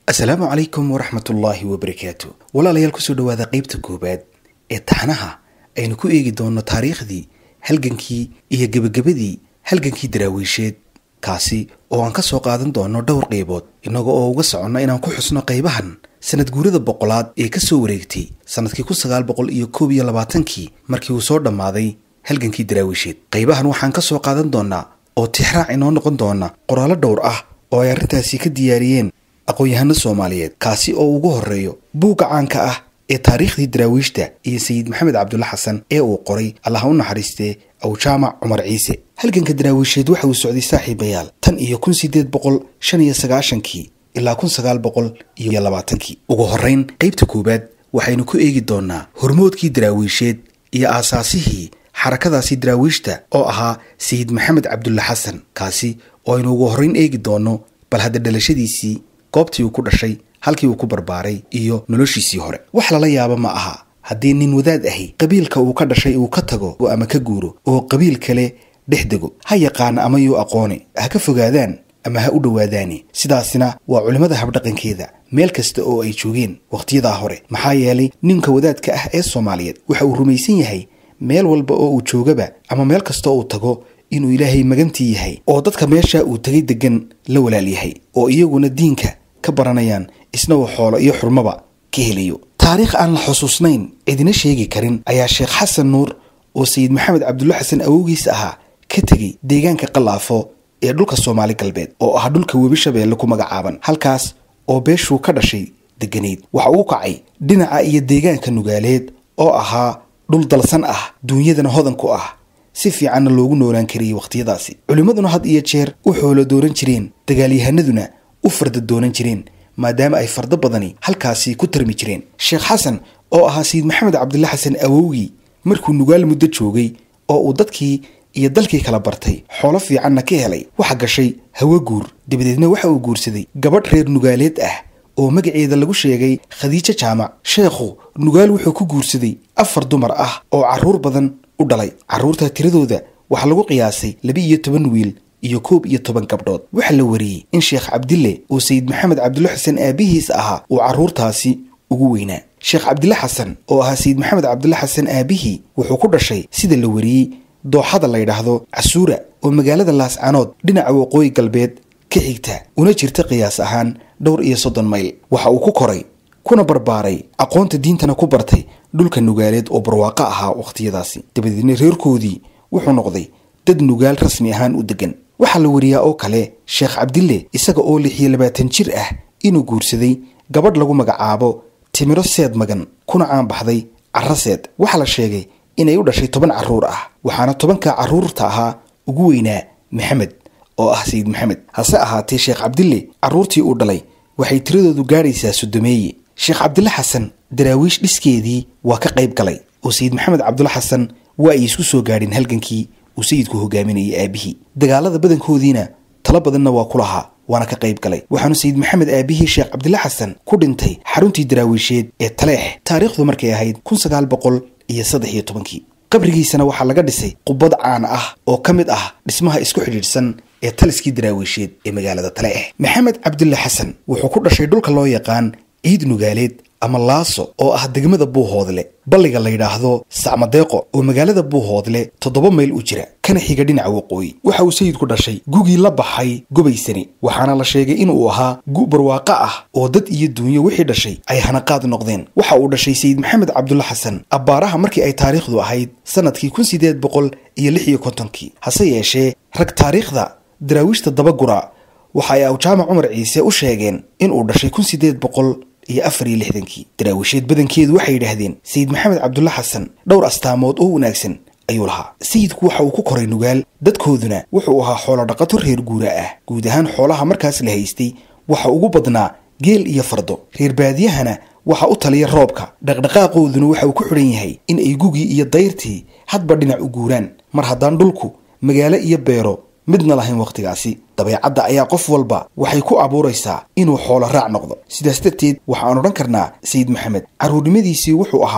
asalaamu calaykum waraxmatullaahi wabarakaatu walaalayaal kusoo dhawaada qeybta koowaad ee taxnaha aynu ku eegi doonno taariikhdii halgankii iyo gebagabadii halgankii daraawiisheed kaasi oo aan ka soo qaadan doono dhowr qeybood innaga oo uga soconno inaan ku xusno qaybahan sanad guurada boqolaad ee ka soo wareegtay sannadkii kun sagaal boqol iyo koob iyo labaatankii markii uu soo dhammaaday halgankii daraawiisheed qaybahan waxaan ka soo qaadan doonaa oo tixraac inoo noqon doona qoraallo dhowr ah oo ay arrintaasi ka diyaariyeen aqoon-yahano soomaaliyeed kaasi oo ugu horreeyo buugga caanka ah ee taariikhdii daraawiishta iyo sayid maxamed cabdulla xasan ee uu qoray allaha u naxariistee awjaamac cumar ciise halganka daraawiisheed waxa uu socday saaxiibayaal tan iyo kun sideed boqol shan iyo sagaashankii ilaa kun sagaal boqol iyo labaatankii ugu horrayn qeybta koowaad waxaynu ku eegi doonaa hormoodkii daraawiisheed iyo aasaasihii xarakadaasi daraawiishta oo ahaa sayid maxamed cabdulla xasan kaasi oo aynu ugu horrayn eegi doonno bal hadda dhalashadiisii goobtii uu ku dhashay halkii uu ku barbaaray iyo noloshiisii hore wax lala yaabo ma aha haddii nin wadaad ahi qabiilka uu ka dhashay uu ka tago ama ka guuro oo qabiil kale dhex dego ha yaqaana ama yuu aqooni ha ka fogaadaan ama ha u dhowaadaani sidaasina waa culimmada habdhaqankeeda meel kasta oo ay joogeen wakhtiyadaa hore maxaa yeelay ninka wadaadka ah ee soomaaliyeed waxa uu rumaysan yahay meel walba oo uu joogaba ama meel kasta uu tago inuu ilaahay magantii yahay oo dadka meesha uu tegay degan la walaal yahay oo iyaguna diinka ka baranayaan isna uu xoolo iyo xurmaba ka helayo taariikh aan la xusuusnayn cidina sheegi karin ayaa sheekh xasan nuur oo sayid maxamed cabdulla xasan awowgiis ahaa ka tegey deegaanka qalaafo ee dhulka soomaali galbeed oo ah dhulka webi shabeelle ku magacaaban halkaas oo beeshuu ka dhashay deganayd waxa uu kacay dhinaca iyo deegaanka nugaaleed oo ahaa dhul dalsan ah duunyadana hodan ku ah si fiicanna loogu noolaan kariyey wakhtiyadaasi culimmaduna had iyo jeer u xoolo doonan jireen dagaalyahanaduna u farda doonan jireen maadaama ay fardo badani halkaasi ku tarmi jireen sheekh xasan oo ahaa sayid maxamed cabdulla xasan awowgii markuu nugaal muddo joogay oo uu dadkii iyo dalkii kala bartay xoolo fiicanna ka helay waxa gashay hawo guur dabadeedna waxa uu guursaday gabadh reer nugaaleed ah oo magaceeda lagu sheegay khadiijo jaamac sheekhu nugaal wuxuu ku guursaday afar dumar ah oo carruur badan u dhalay carruurta tiradooda waxaa lagu qiyaasay laba iyo toban wiil iyo koob iyo toban gabdhood waxaa la wariyey in sheekh cabdille oo sayid maxamed cabdulla xasan aabihiis ahaa uu carruurtaasi ugu weynaa sheekh cabdille xasan oo ahaa sayid maxamed cabdulla xasan aabihii wuxuu ku dhashay sida la wariyey dooxada la ydhaahdo casuura oo magaalada laascanood dhinaca waqooyi galbeed ka xigta una jirta qiyaas ahaan dhowr iyo soddon mayl waxa uu ku koray kuna barbaaray aqoonta diintana ku bartay dhulka nugaaleed oo barwaaqo ahaa wakhtiyadaasi dabadeedna reerkoodii wuxuu noqday dad nugaal rasmi ahaan u degan waxaa la wariyaa oo kale sheekh cabdille isaga oo lix iyo labaatan jir ah inuu guursaday gabadh lagu magacaabo timiro seed magan kuna caanbaxday carro seed waxaa la sheegay inay u dhashay toban carruur ah waxaana tobanka carruurta ahaa ugu weynaa maxamed oo ah sayid maxamed hase ahaatee sheekh cabdille carruurtii uu dhalay waxay tiradoodu gaadhaysaa sodomeeye sheekh cabdille xasan daraawiish dhiskeedii waa ka qayb galay oo sayid maxamed cabdulla xasan waa ay isku soo gaadheen halgankii uu sayidku hogaaminayay aabihii dagaalada badankoodiina talo badanna waa ku lahaa waana ka qayb galay waxaanu sayid maxamed aabihii sheekh cabdille xasan ku dhintay xaruntii daraawiisheed ee taleex taariikhdu markay ahayd kun sagaal boqol iyo saddex iyo tobankii qabrigiisana waxaa laga dhisay qubad caan ah oo ka mid ah dhismaha isku xidhiidhsan ee taliskii daraawiisheed ee magaalada taleex maxamed cabdulle xasan wuxuu ku dhashay dhulka loo yaqaan ciid nugaaleed ama laaso oo ah degmada buuhoodle balliga la yidhaahdo sacmadeeqo oo magaalada buuhoodle toddoba mayl u jira kana xiga dhinaca waqooyi waxa uu sayidku dhashay gugii la baxay gobaysani waxaana la sheegay inuu ahaa gu barwaaqo ah oo dad iyo duunyo wixii dhashay ay hanaqaad noqdeen waxa uu dhashay sayid maxamed cabdulla xasan abbaaraha markii ay taariikhdu ahayd sannadkii kun sideed boqol iyo lix iyo kontonkii hase yeeshee rag taariikhda daraawiishta dabagura waxa ay awjaamac cumar ciise u sheegeen inuu dhashay kun sideed boqol iyo afar iyo lixdankii daraawiisheed badankeedu waxay yidhaahdeen sayid maxamed cabdulla xasan dhowr astaamood oo wanaagsan ayuu lahaa sayidku waxa uu ku koray nugaal dadkooduna wuxuu ahaa xoolo dhaqato reer guura ah guud ahaan xoolaha markaas la haystay waxa ugu badnaa geel iyo fardo reer baadiyahana waxa u taliya roobka dhaqdhaqaaqooduna waxa uu ku xidhan yahay in ay gugii iyo dayrtii hadba dhinac u guuraan mar haddaan dhulku magaalo iyo beero midna lahayn wakhtigaasi dabeecadda ayaa qof walba waxay ku abuuraysaa inuu xoolo raac noqdo sidaas darteed waxaan odhan karnaa sayid maxamed carruurnimadiisii wuxuu ahaa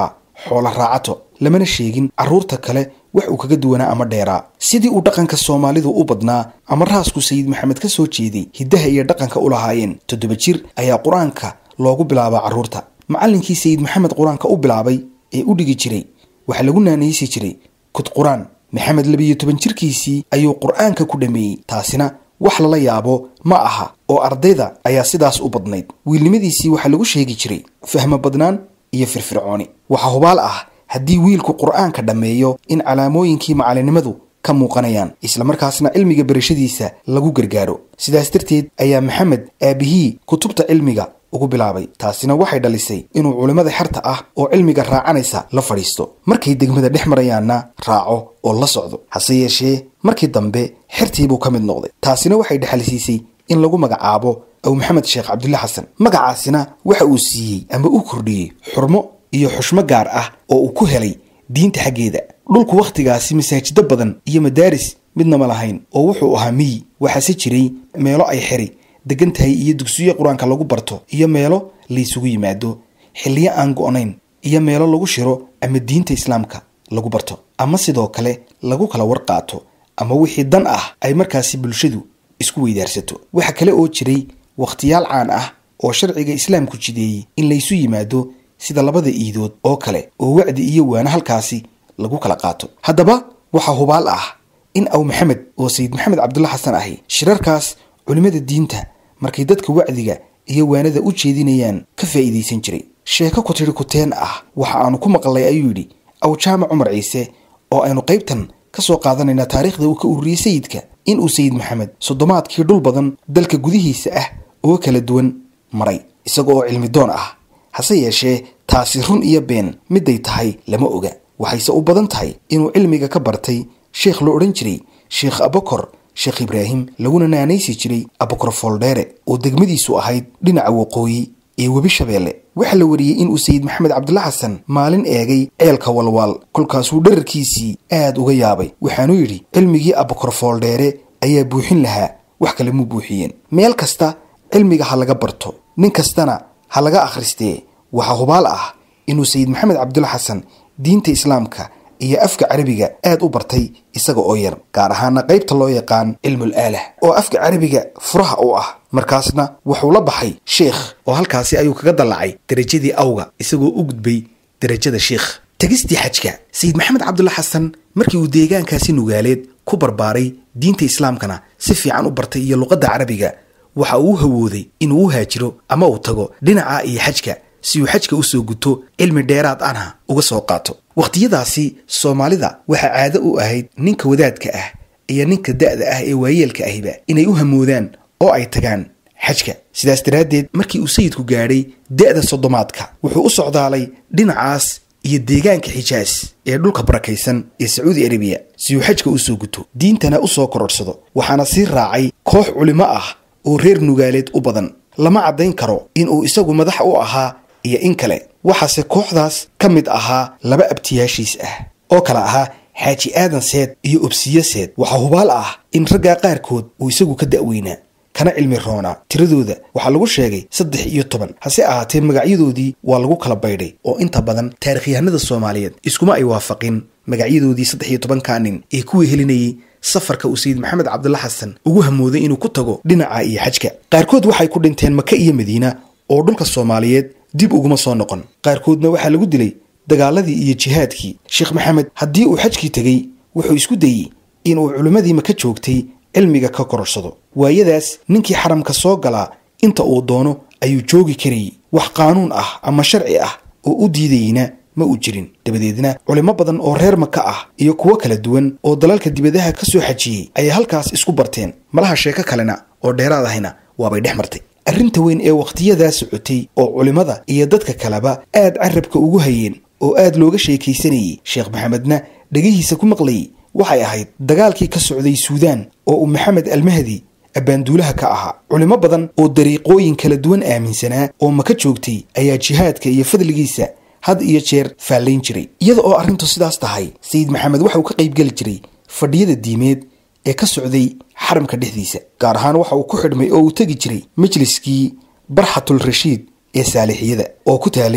xoolo raacato lamana sheegin carruurta kale wax uu kaga duwanaa ama dheeraa sidii uu dhaqanka soomaalidu u badnaa ama raasku sayid maxamed ka soo jeeday hiddaha iyo dhaqanka u lahaayeen toddoba jir ayaa qur-aanka loogu bilaabaa carruurta macallinkii sayid maxamed qur-aanka u bilaabay ee u dhigi jiray waxaa lagu naanaysi jiray kud qur-aan maxamed labiyo toban jirkiisii ayuu qur-aanka ku dhammeeyey taasina wax lala yaabo ma aha oo ardayda ayaa sidaas u badnayd wiilnimadiisii waxaa lagu sheegi jiray fahmo badnaan iyo firfircooni waxaa hubaal ah haddii wiilku qur-aanka dhammeeyo in calaamooyinkii macalinimadu ka muuqanayaan islamarkaasna cilmiga berashadiisa lagu gargaaro sidaas darteed ayaa maxamed aabihii kutubta cilmiga ugu bilaabay taasina waxay dhalisay inuu culimmada xerta ah oo cilmiga raacanaysa la fadhiisto markay degmada dhex marayaanna raaco oo la socdo hase yeeshee markii dambe xertiibuu ka mid noqday taasina waxay dhexalsiisay in lagu magacaabo aw maxamed sheekh cabdulle xasan magacaasina waxa uu siiyey ama u kordhiyey xurmo iyo xushmo gaar ah oo uu ku helay diinta xaggeeda dhulku wakhtigaasi masaajido badan iyo madaaris midnama lahayn oo wuxuu ahaa miyi waxaase jiray meelo ay xeri degan tahay iyo dugsiyo qur-aanka lagu barto iyo meelo laysugu yimaado xilliyo aan go-nayn iyo meelo lagu shiro ama diinta islaamka lagu barto ama sidoo kale lagu kala warqaato ama wixii dan ah ay markaasi bulshadu isku weydaarsato waxa kale oo jiray wakhtiyaal caan ah oo sharciga islaamku jideeyey in laysu yimaado sida labada iidood oo kale oo wacdi iyo waano halkaasi lagu kala qaato haddaba waxaa hubaal ah in aw maxamed oo sayid maxamed cabdulla xasan ahi shirarkaas culimmada diinta markay dadka wacdiga iyo waanada u jeedinayaan ka faa'iidaysan jiray sheeko ku tidhi kuteen ah waxa aanu ku maqlay ayuu yidhi aw jaamac cumar ciise oo aynu qaybtan ka soo qaadanaynaa taariikhda uu ka ururiyey sayidka in uu sayid maxamed soddomaadkii dhul badan dalka gudihiisa ah oo kala duwan maray isaga oo cilmi doon ah hase yeeshee taasi run iyo been miday tahay lama oga waxayse u badan tahay inuu cilmiga ka bartay sheekh la odhan jiray sheekh abakor sheekh ibraahim laguna naanaysi jiray abakor fooldheere oo degmadiisu ahayd dhinaca waqooyi ee webi shabeelle waxaa la wariyey inuu sayid maxamed cabdulla xasan maalin eegay ceelka walwaal kolkaasuu dherarkiisii aad uga yaabay waxaanuu yidhi cilmigii abakor fooldheere ayaa buuxin lahaa wax kale muu buuxiyeen meel kasta cilmiga ha laga barto nin kastana ha laga akhristee waxaa hubaal ah inuu sayid maxamed cabdulla xasan diinta islaamka iyo afka carabiga aad u bartay isaga oo yar gaar ahaana qaybta loo yaqaan cilmul aalah oo afka carabiga furaha u ah markaasna wuxuu la baxay sheikh oo halkaasi ayuu kaga dallacay derajadii awga isagoo u gudbay derajada sheikh tegistii xajka sayid maxamed cabdulla xasan markii uu deegaankaasi nugaaleed ku barbaaray diinta islaamkana si fiican u bartay iyo luqadda carabiga waxa uu hawooday inuu u haajiro ama uu tago dhinaca iyo xajka si uu xajka u soo guto cilmi dheeraad anha uga soo qaato wakhtiyadaasi soomaalida waxaa caado u ahayd ninka wadaadka ah iyo ninka da'da ah ee waayeelka ahiba inay u hamoodaan oo ay tagaan xajka sidaas daraaddeed markii uu sayidku gaadhay da'da soddomaadka wuxuu u socdaalay dhinacaas iyo deegaanka xijaas ee dhulka barakaysan ee sacuudi arabiya si uu xajka u soo guto diintana u soo kororhsado waxaana sii raacay koox culimo ah oo reer nugaaleed u badan lama caddayn karo inuu isagu madax u ahaa iyo in kale waxaase kooxdaas ka mid ahaa laba abtiyaashiis ah oo kale ahaa xaaji aadan seed iyo obsiye seed waxaa hubaal ah in raggaa qaarkood uu isagu ka da'weynaa kana cilmi roonaa tiradooda waxaa lagu sheegay saddex iyo toban hase ahaatee magacyadoodii waa lagu kala baydhay oo inta badan taarikhyahanada soomaaliyeed iskuma ay waafaqin magacyadoodii saddex iyo tobankaa nin ee kuwii helinayay safarka uu sayid maxamed cabdulla xasan ugu hamooday inuu ku tago dhinaca iyo xajka qaarkood waxay ku dhinteen maka iyo madiina oo dhulka soomaaliyeed dib uguma soo noqon qaarkoodna waxaa lagu dilay dagaaladii iyo jihaadkii sheekh maxamed haddii uu xajkii tegey wuxuu isku dayey inuu culimmadii maka joogtay cilmiga ka kororsado waayadaas ninkii xaramka soo galaa inta uu doono ayuu joogi karayay wax qaanuun ah ama sharci ah oo u diidayna ma uu jirin dabadeedna culimo badan oo reer maka ah iyo kuwo kala duwan oo dalalka dibadaha ka soo xajiyey ayay halkaas isku barteen malaha sheeko kalena oo dheeraad ahayna waabay dhex martay arrinta weyn ee wakhtiyadaa socotay oo culimmada iyo dadka kaleba aad carabka ugu hayeen oo aad looga sheekaysanayey sheekh maxamedna dhegihiisa ku maqlayay waxay ahayd dagaalkii ka socday suudaan oo uu maxamed almahdi abbaanduulaha ka ahaa culimo badan oo dariiqooyin kala duwan aaminsanaa oo maka joogtay ayaa jihaadka iyo fadligiisa had iyo jeer faallayn jiray iyada oo arrintu sidaas tahay sayid maxamed waxa uu ka qaybgeli jiray fadhiyada diimeed ee ka socday xaramka dhexdiisa gaar ahaan waxa uu ku xidhmay oo uu tegi jiray majliskii barxatul rashiid ee saalixiyada oo ku taalay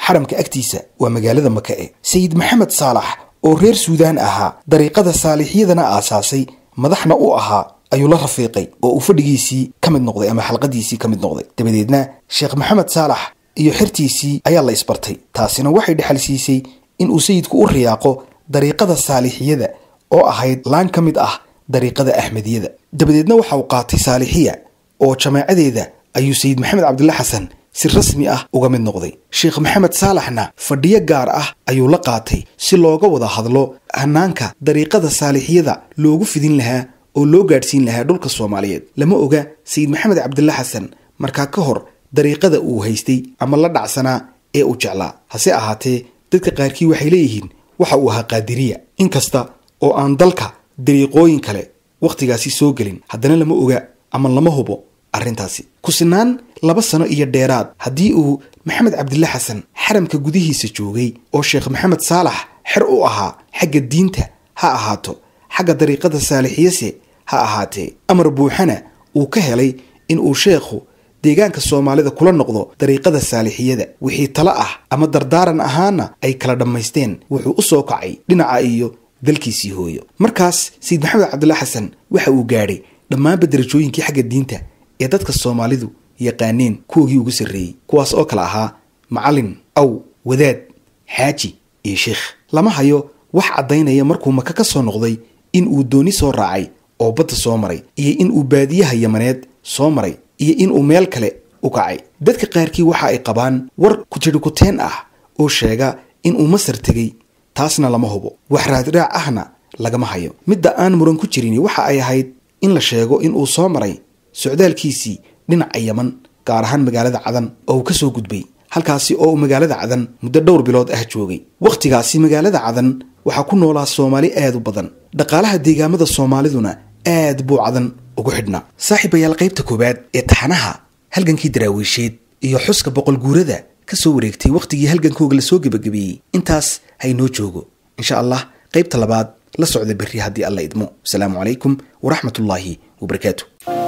xaramka agtiisa waa magaalada maka e sayid maxamed saalax oo reer suudaan ahaa dariiqada saalixyadana aasaasay madaxna u ahaa ayuu la rafiiqay oo uu fadhigiisii ka mid noqday ama xalqadiisii ka mid noqday dabadeedna sheekh maxamed saalax iyo xertiisii ayaa la isbartay taasina waxay dhexal siisay in uu sayidku u riyaaqo dariiqada saalixiyada oo ahayd laan ka mid ah dariiqada axmediyada dabadeedna waxa uu qaatay saalixiya oo jamaacadeeda ayuu sayid maxamed cabdilla xasan si rasmi ah uga mid noqday sheekh maxamed saalaxna fadhiyo gaar ah ayuu la qaatay si looga wada hadlo hanaanka dariiqada saalixiyada loogu fidin lahaa oo loo gaadhsiin lahaa dhulka soomaaliyeed lama oga sayid maxamed cabdilla xasan markaa ka hor dariiqada uu haystay ama la dhacsanaa ee uu jeclaa hase ahaatee dadka qaarkii waxay leeyihiin waxa uu ahaa qaadiriya inkasta oo aan dalka dariiqooyin kale wakhtigaasi soo gelin haddana lama oga ama lama hubo arrintaasi kusinaan laba sano iyo dheeraad haddii uu maxamed cabdilla xasan xaramka gudihiisa joogay oo sheekh maxamed saalax xer u ahaa xagga diinta ha ahaato xagga dariiqada saalixiyase ha ahaatee amar buuxana uu ka helay in uu sheekhu deegaanka soomaalida kula noqdo dariiqada saalixiyada wixii talo ah ama dardaaran ahaana ay kala dhammaysteen wuxuu u soo kacay dhinaca iyo dalkiisii hooyo markaas sayid maxamed cabdilla xasan waxa uu gaadhay dhammaanba darajooyinkii xagga diinta ee dadka soomaalidu yaqaaneen kuwogii ugu sarreeyey kuwaas oo kale ahaa macallin aw wadaad xaaji iyo sheikh lama hayo wax caddaynaya markuu maka ka soo noqday in uu dooni soo raacay oo badda soo maray iyo in uu baadiyaha yamaneed soo maray iyo in uu meel kale u kacay dadka qaarkii waxa ay qabaan war kujirhikuteen ah oo sheega in uu masar tegey taasna lama hubo wax raadraac ahna lagama hayo midda aan muran ku jirin waxa ay ahayd in la sheego in uu soo maray socdaalkiisii dhinaca yaman gaar ahaan magaalada cadan oo uu ka soo gudbay halkaasi oo uu magaalada cadan muddo dhowr bilood ah joogay wakhtigaasi magaalada cadan waxaa ku noolaa soomaali aad u badan dhaqaalaha deegaamada soomaaliduna aad buu cadan ugu xidhnaa saaxiibayaal qaybta koowaad ee taxanaha halgankii daraawiisheed iyo xuska boqol guurada ka soo wareegtay wakhtigii halgankooga lasoo gebagabeeyey intaas haynoo joogo insha allah qaybta labaad la socda berri haddii alla idmo asalaamu calaykum waraxmatullaahi wabarakaatu